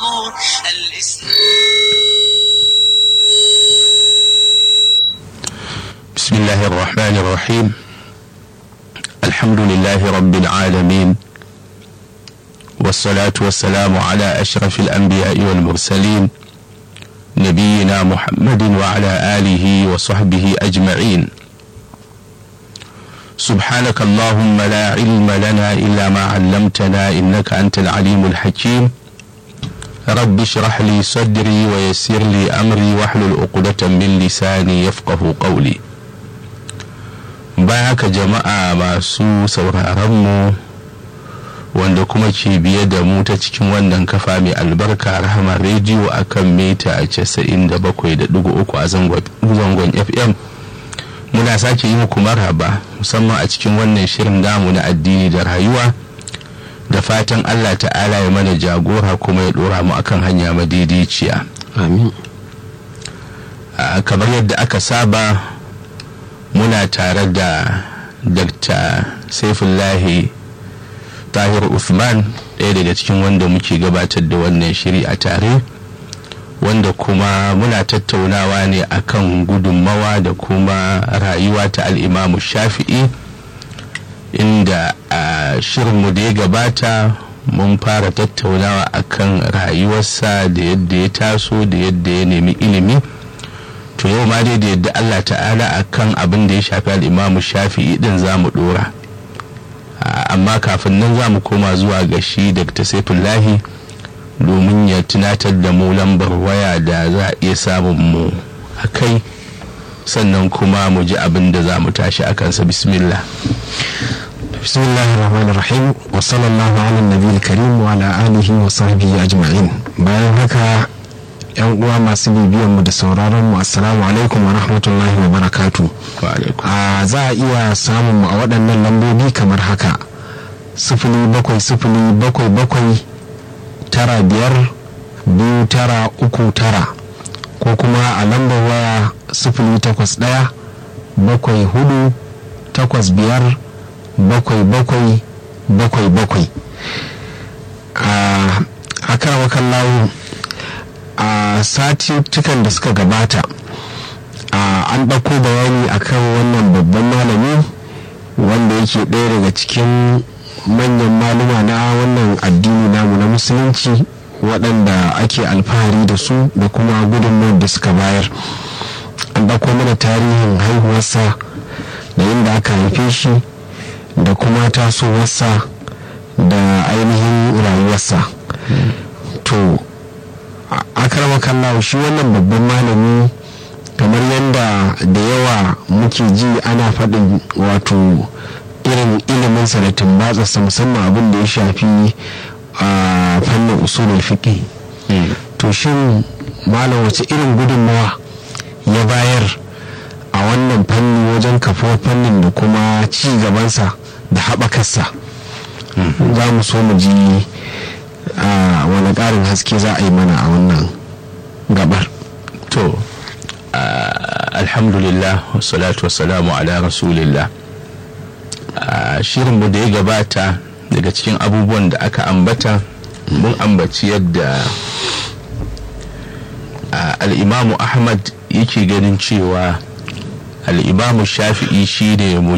القبور الإسلام بسم الله الرحمن الرحيم الحمد لله رب العالمين والصلاة والسلام على أشرف الأنبياء والمرسلين نبينا محمد وعلى آله وصحبه أجمعين سبحانك اللهم لا علم لنا إلا ما علمتنا إنك أنت العليم الحكيم رب اشرح لي صدري ويسر لي أمري واحلل عقدة من لساني يفقه قولي baya haka jama'a masu sauraronmu wanda kuma ke biye da mu ta cikin wannan kafa mai albarka rahama rediyo a kan mita 97.3 a zangon fm muna sake yi muku marhaba musamman a cikin wannan shirin damu na addini da rayuwa da fatan allah ta'ala ya mana jagora kuma ya dora mu akan hanya madaidaiciya amin kamar yadda aka saba muna tare da dr saifullahi tahir usman ɗaya daga cikin wanda muke gabatar da wannan shiri a tare wanda kuma muna tattaunawa ne akan gudunmawa da kuma rayuwa ta al'imamu shafi'i inda a shirinmu da ya gabata mun fara tattaunawa akan rayuwarsa da yadda ya taso da yadda ya nemi ilimi to yau ma dai da yadda Allah ta'ala a kan abin da ya shafi al'imamu shafi'i din za mu dora amma kafin nan za mu koma zuwa ga shi dr saifullahi domin ya tunatar da mu lambar waya da za a iya samun mu a kai sannan kuma mu ji abin da za mu tashi a kansa bismillah bismillahir rahmanir rahim wa sallallahu ala nabiyil karim wa ala alihi wa sahbihi ajma'in bayan haka yan uwa masu bibiyan mu da sauraron mu assalamu alaikum wa rahmatullahi wa barakatu a za a iya samun mu a waɗannan lambobi kamar haka sifili bakwai sifili bakwai bakwai tara biyar biyu tara uku tara ko kuma a lambar waya sifili takwas ɗaya bakwai hudu takwas biyar bakwai bakwai bakwai bakwai a akarawa kallawo a satuttukan da suka gabata an ɗauko bayani akan wannan babban malami wanda yake ɗaya daga cikin manyan maluma na wannan addini namu na musulunci waɗanda ake alfahari da su da kuma gudunmawar da suka bayar an ɗauko mana tarihin haihuwarsa da inda aka haife shi da kuma tasowarsa da ainihin rayuwarsa to akarama kallawa shi wannan babban malami kamar yadda da yawa muke ji ana faɗin wato irin iliminsa da tumbatsarsa musamman abin da ya shafi a fannin usulul fiqh to shin malam wace irin gudunmawa ya bayar a wannan fanni wajen kafuwar fannin da kuma ci gabansa da haɓakarsa za mu so mu ji a wani ƙarin haske za a yi mana a wannan gabar to alhamdulillah wassalatu wassalamu ala rasulillah shirinmu da ya gabata daga cikin abubuwan da aka ambata mun ambaci yadda al'imamu ahmad yake ganin cewa al'imamu shafi'i shi ne